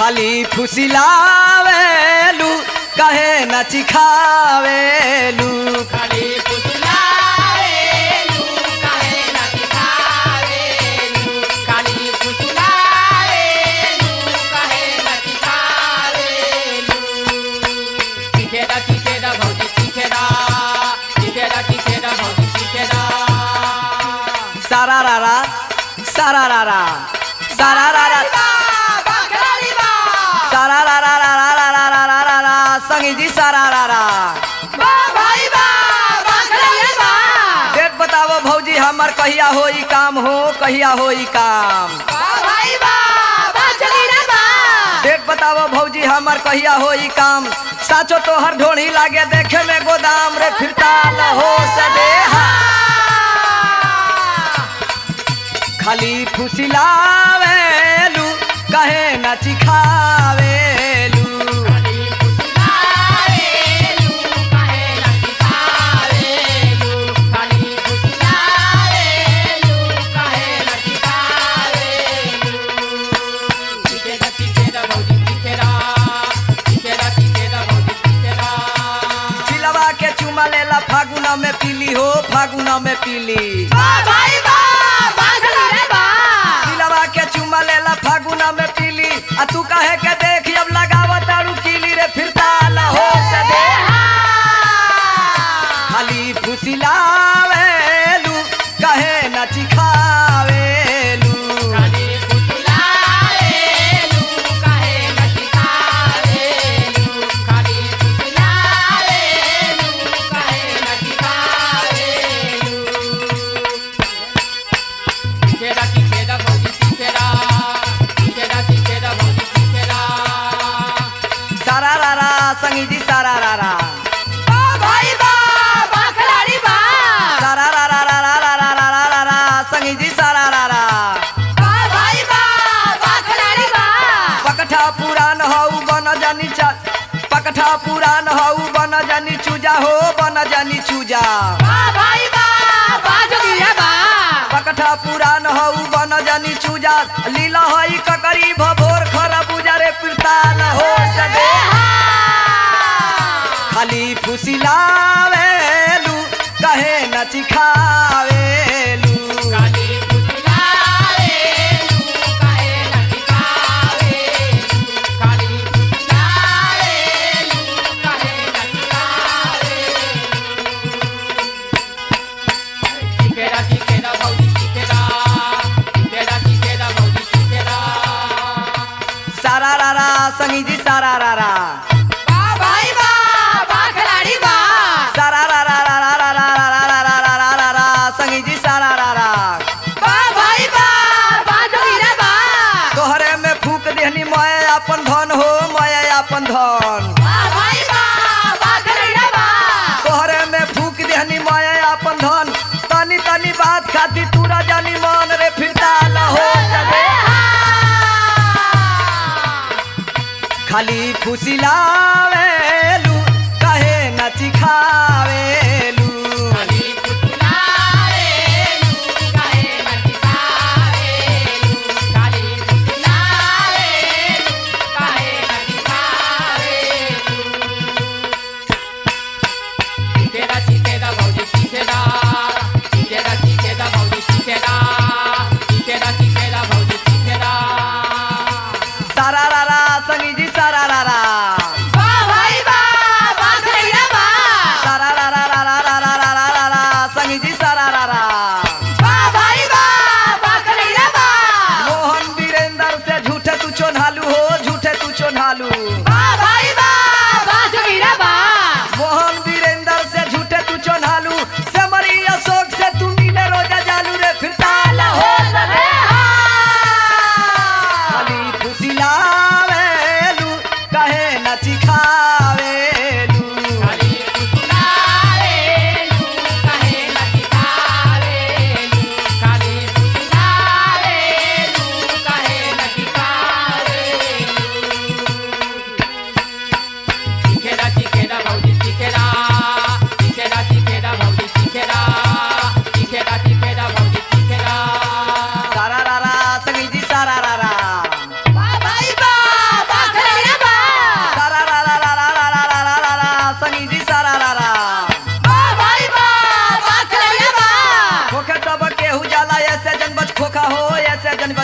खाली फुसिलावेलू कहे न चिखावेलू खाली फुसलावेलू काहे न दिखावेलू खाली फुसलावेलू काहे न दिखावेलू चिखेरा चिखेरा भौजी चिखेरा चिखेरा चिखेरा भौजी चिखेरा सारा रारा सारा रारा सारा रारा बाखरारी बा सारा रारा रारा रारा रारा रारा संगी जी सारा रारा बा भाई बा बाखरारी बा डेट बताओ भौजी हमर कहिया होई काम हो कहिया होई काम बा भाई बा बाचली रे बा डेट बताओ भौजी हमर कहिया होई काम साचो तोहर ढोणी लागे देखे में गोदाम रे फिरता न हो सदेहा खाली फुसिलावेलू कहे न चिखावेलू खाली फुसलावेलू काहे न दिखावेलू खाली फुसलावेलू काहे न दिखावेलू चिखेरा चिखेरा भौजी चिखेरा चिखेरा चिखेरा भौजी चिखेरा पिलवा के चुमा लेला फागुना में पीली हो फागुना में पीली बा भाई बा बाखला रे बा पिलवा के चुमा लेला फागुना में पीली आ तू कहे के देख अब लगावत तारू कीली रे फिरता न हो सदेहा खाली फुसिलावेलू कहे न चिखावेलू खाली फुसलावेलू काहे न दिखावेलू खाली फुसलावेलू काहे न दिखावेलू चिखेरा चिखेरा भौजी चिखेरा चिखेरा चिखेरा भौजी चिखेरा सारा रारा संगी जी सारा रारा बा भाई बा बाखलारी बा सारा रारा रारा रारा रारा रारा संगी जी सारा रारा बा भाई बा बाखलारी बा पकठा पुरान हऊ बन जानी चा पकठा पुरान हऊ बन जानी चूजा हो बन जानी चूजा बा भाई बा बाजली रे बा पकठा पुरान हऊ बन जानी चूजा लीला हई ककरी भभोर खरा बुजा रे पिरता न हो सदे खाली फुसिलावेलू कहे न चिखावेलू काली फुसलावेलू काहे न दिखावेलू काली फुसलावेलू काहे न दिखावेलू चिखेरा चिखेरा भौजी चिखेरा चिखेरा चिखेरा भौजी चिखेरा सारा रारा संगी जी सारा रारा बा भाई बा बाखलाड़ी बा सारा रारा रारा रारा रारा रारा रारा रारा संगी जी सारा रारा बा भाई बा बाजली रे बा तोहरे में फूक देहनी मैं अपन धन हो मैं अपन धन बा भाई बा बाखलाड़ी रे बा तोहरे में फूक देहनी मैं अपन धन तनी तनी बात खाती तूरा जानी मन रे फिरता न हो सके खाली फुसिलावेलू कहे न चिखावेलू खाली फुसलावेलू काहे न दिखावेलू खाली फुसलावेलू काहे न दिखावेलू चिखेरा चिखेरा भौजी चिखेरा चिखेरा चिखेरा भौजी चिखेरा चिखेरा चिखेरा भौजी चिखेरा सारा रारा संगी जी सारा रारा बा भाई बा बाखड़ैया बा सारा रारा रारा रारा रारा रारा संगी जी सारा रारा बा भाई बा बाखड़ैया बा मोहन वीरेंद्र से झूठे तू चोन्हालू हो झूठे तू चोन्हालू बा भाई बा बाजमीरा बा मोहन वीरेंद्र से झूठे तू चोन्हालू से मरी अशोक से तू नीले रोजा जालू रे फिरता न हो सके खाली फुसिलावेलू कहे न चिखावेलू खाली फुसलावेलू काहे न दिखावेलू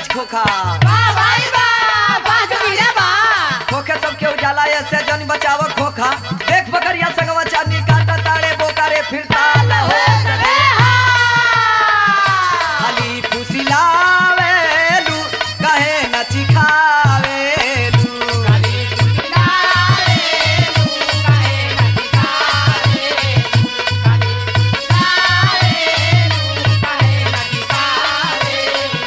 नाच खोखा वाह भाई वाह वाह जोगीरा वाह खोखे सबके उजाला ऐसे जन बचाव खोखा देख बकरिया संगवा चांदी काटा ताड़े बोकारे फिरता लहो सदे खाली फुसिलावेलू कहे नची खावेलू काली कुलावे तू काहे न दिखावे काली कुलावे तू काहे न दिखावे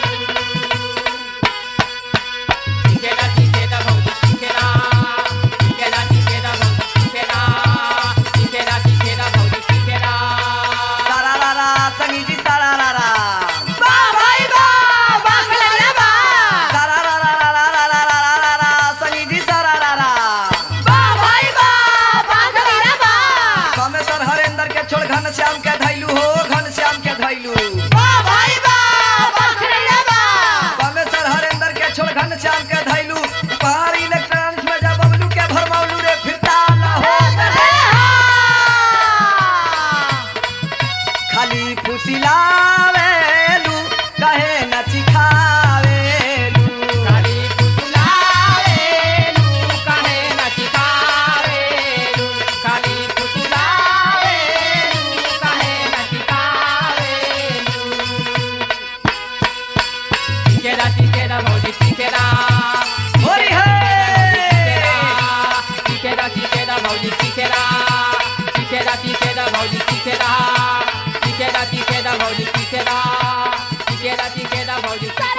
चिकेरा चिकेरा भौजी चिकेरा चिकेरा चिकेरा भौजी चिकेरा चिकेरा चिकेरा भौजी चिकेरा सारा रा रा संगी जी सारा रा रा वाह भाई वाह वाह खलैया वाह सारा रा रा रा रा रा रा रा रा रा संगी जी सारा रा रा वाह भाई वाह वाह जोगीरा वाह कामेश्वर हरेंद्र के छोड़ घन श्याम के धैलू हो घन श्याम के धैलू वाह भाई वाह वाह खलैया वाह कामेश्वर हरेंद्र के छोड़ घन श्याम के धैलू पहाड़ इलेक्ट्रॉनिक्स में जब बबलू के भरमौलू रे फिरता न हो सके खाली फुसिलावेलू कहे नची खावेलू काली कुलावे तू काहे न दिखावे काली कुलावे तू काहे न दिखावे चिकेरा चिकेरा भौजी चिकेरा होरी है चिकेरा चिकेरा भौजी चिकेरा चिकेरा चिकेरा भौजी चिकेरा चिकेरा चिकेरा भौजी चिकेरा चिकेरा चिकेरा भौजी चिकेरा